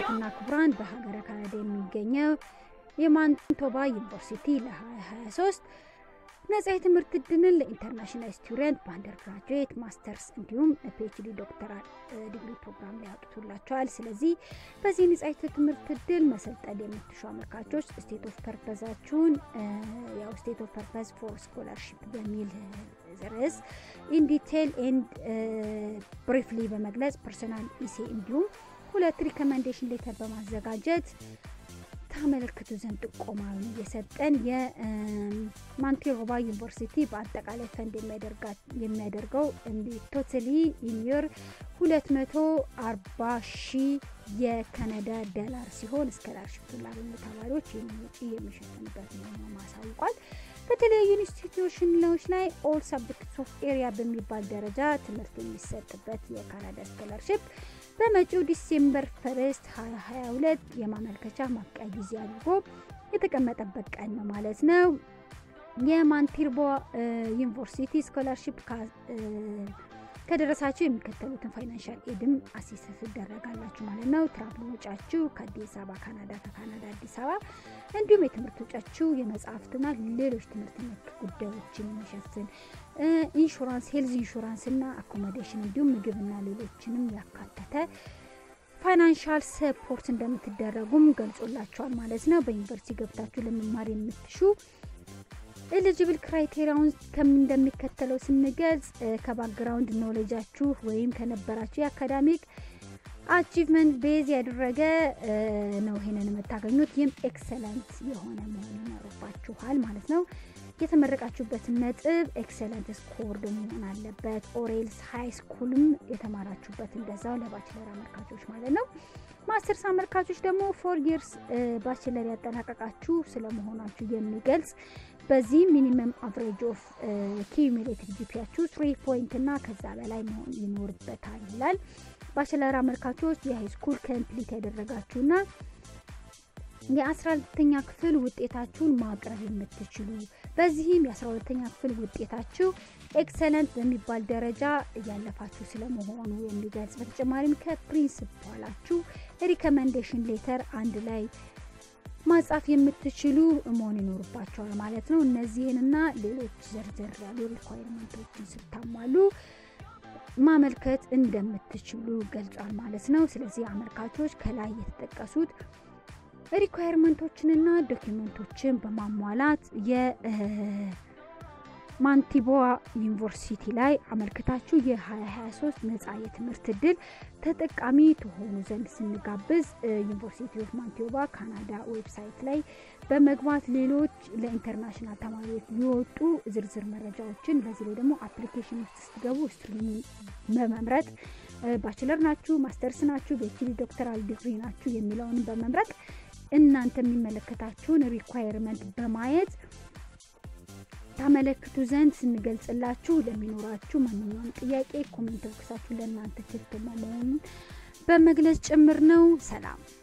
ክቡራትና ክቡራን በሀገረ ካናዳ የሚገኘው የማንቶባ ዩኒቨርሲቲ ለ2023 ነጻ የትምህርት እድልን ለኢንተርናሽናል ስቱደንት በአንደር ግራጁዌት ማስተርስ እንዲሁም ፒኤችዲ ዶክተራል ዲግሪ ፕሮግራም ላይ ያወጡላቸዋል። ስለዚህ በዚህ ነጻ የትምህርት እድል መሰልጠን የምትሹ አመልካቾች ስቴት ኦፍ ፐርፐዛችሁን ያው ስቴት ኦፍ ፐርፐዝ ፎር ስኮላርሽፕ በሚል ርዕስ ኢን ዲቴል ኤንድ ብሪፍሊ በመግለጽ ፐርሶናል ኢሴ እንዲሁም ሁለት ሪኮመንዴሽን ሌተር በማዘጋጀት ታመለክቱ ዘንድ ጥቆማውን እየሰጠን የማንቴሮባ ዩኒቨርሲቲ በአጠቃላይ ፈንድ የሚያደርገው ቶታሊ ኢንየር 240 ሺህ የካናዳ ዶላር ሲሆን ስኮላርሽፕ ላገኙ ተማሪዎች ወጪ የሚሸፍንበት መሆኑን ማሳውቋል። በተለያዩ ኢንስቲትዩሽኖች ላይ ኦል ሳብጀክትስ ኦፍ ኤሪያ በሚባል ደረጃ ትምህርት የሚሰጥበት የካናዳ ስኮላርሽፕ በመጪው ዲሴምበር ፈርስት 2022 የማመልከቻ ማብቂያ ጊዜ አድርጎ የተቀመጠበት ቀን ነው ማለት ነው። የማንቴርቦ ዩኒቨርሲቲ ስኮላርሽፕ ከደረሳችሁ የሚከተሉትን ፋይናንሻል ኤድም አሲስ ትደረጋላችሁ ማለት ነው። ትራቭል ወጫችሁ ከአዲስ አበባ ካናዳ፣ ከካናዳ አዲስ አበባ እንዲሁም የትምህርት ወጫችሁ የመጽሐፍትና ሌሎች ትምህርት ነክ ጉዳዮችን የሚሸፍን ኢንሹራንስ፣ ሄልዝ ኢንሹራንስ እና አኮሞዴሽን እንዲሁም ምግብና ሌሎችንም ያካተተ ፋይናንሻል ሰፖርት እንደምትደረጉም ገልጾላችኋል ማለት ነው። በዩኒቨርሲቲ ገብታችሁ ለመማር የምትሹ ኤሊጂብል ክራይቴሪያውን ከምን እንደሚከተለው ስንገልጽ ከባክግራውንድ ኖሌጃችሁ ወይም ከነበራችሁ የአካዳሚክ አቺቭመንት ቤዝ ያደረገ ነው ይሄንን የምታገኙት። ይህም ኤክሰለንት የሆነ መሆን ይኖርባችኋል ማለት ነው። የተመረቃችሁበትን ነጥብ ኤክሰለንት ስኮርድ መሆን አለበት። ኦሬልስ ሃይ ስኩልም የተማራችሁበት እንደዛው ለባችለር አመልካቾች ማለት ነው። ማስተርስ አመልካቾች ደግሞ ፎር ይርስ ባችለር ያጠናቀቃችሁ ስለመሆናችሁ የሚገልጽ በዚህ ሚኒመም አቨሬጅ ኦፍ ኪዩሚሌቲቭ ጂፒያችሁ ትሪ ፖይንት እና ከዛ በላይ መሆን ይኖርበታል ይላል። ባችለር አመልካቾች የሃይ ስኩል ኮምፕሊት ያደረጋችሁና የአስራ ሁለተኛ ክፍል ውጤታችሁን ማቅረብ የምትችሉ በዚህም የአስራ ሁለተኛ ክፍል ውጤታችሁ ኤክሰለንት በሚባል ደረጃ እያለፋችሁ ስለመሆኑ የሚገልጽ በተጨማሪም ከፕሪንስፓላችሁ ሪኮመንዴሽን ሌተር አንድ ላይ ማጻፍ የምትችሉ መሆን ይኖርባቸዋል ማለት ነው። እነዚህንና ሌሎች ዘርዘር ያሉ ሪኳይርመንቶችን ስታሟሉ ማመልከት እንደምትችሉ ገልጿል ማለት ነው። ስለዚህ አመልካቾች ከላይ የተጠቀሱት ሪኳየርመንቶችንና ዶኪመንቶችን በማሟላት የማንቲቦዋ ዩኒቨርሲቲ ላይ አመልክታችሁ የ2023 ነጻ የትምህርት እድል ተጠቃሚ ትሆኑ ዘንድ ስንጋብዝ ዩኒቨርሲቲ ኦፍ ማንቲቦዋ ካናዳ ዌብሳይት ላይ በመግባት ሌሎች ለኢንተርናሽናል ተማሪዎች የወጡ ዝርዝር መረጃዎችን በዚህ ላይ ደግሞ አፕሊኬሽን ውስጥ ስትገቡ ስትሪሙን በመምረጥ ባችለር ናችሁ፣ ማስተርስ ናችሁ፣ በፒኤችዲ ዶክተራል ዲግሪ ናችሁ የሚለውን በመምረጥ እናንተ የሚመለከታችሁን ሪኳየርመንት በማየት ታመለክቱ ዘንድ ስንገልጽላችሁ ለሚኖራችሁ ማንኛውም ጥያቄ ኮሜንት ቦክሳችሁ ለእናንተ ክፍት መሆኑን በመግለጽ ጭምር ነው። ሰላም